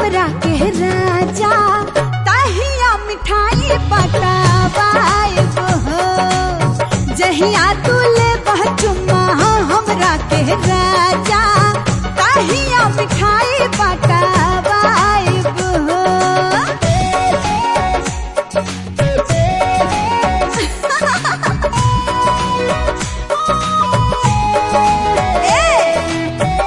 हमरा के राजा तहिया मिठाई पटावाइब हो जहिया तुले बचुमा हमरा के राजा तहिया मिठाई पटावाइब हो ए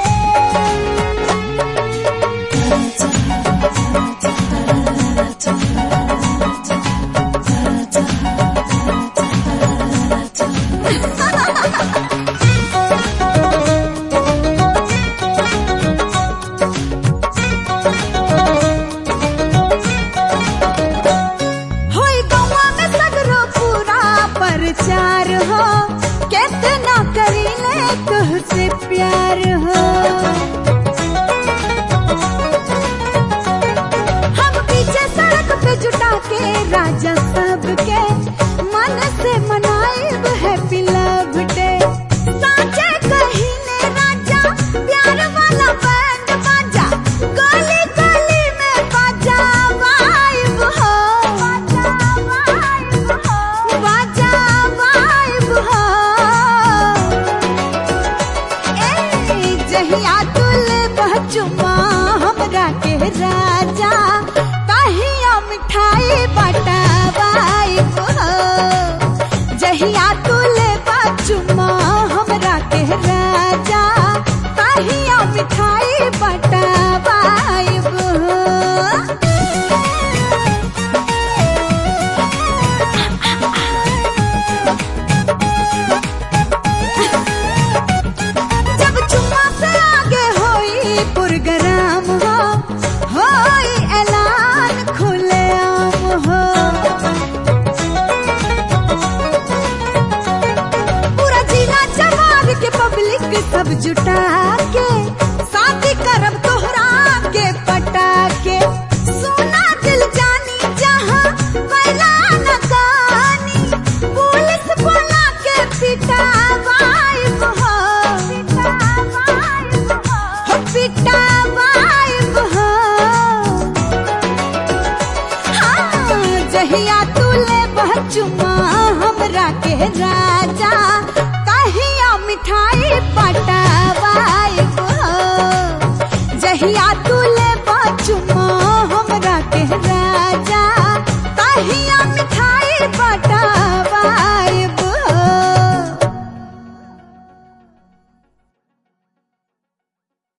होई गौवा में सगरो पूरा प्रचार हो कितना करीले तुहसे प्यार हो हम पीछे सड़क पे जुटा के राजा सबके मन से मनाएब हैप्पी लव डे साचे कहिले राजा प्यार वाला बैंड बाजा गली गली में बाजा वाइब हो बाजा वाइब हो बाजा वाइब हो ए जहिया तुले बचुमा हमरा के राजा तहिया मिठाई बटावाइब हो जहिया तुले बचुमा हमरा के राजा तहिया मिठाई बटावाइब हो जब चुम्मा से आगे होई पुरगराम हो होई ऐलान खुले आम हो पूरा जिला जवार के पब्लिक सब जुटा के शादी करब तोहरा के पटा के सोना दिल जानी जहां पहला न कहानी पुलिस बोला के पिटा वाइब हो हो पिटा वाइब हो हाँ, जहिया तुले बचुमा हमरा के राज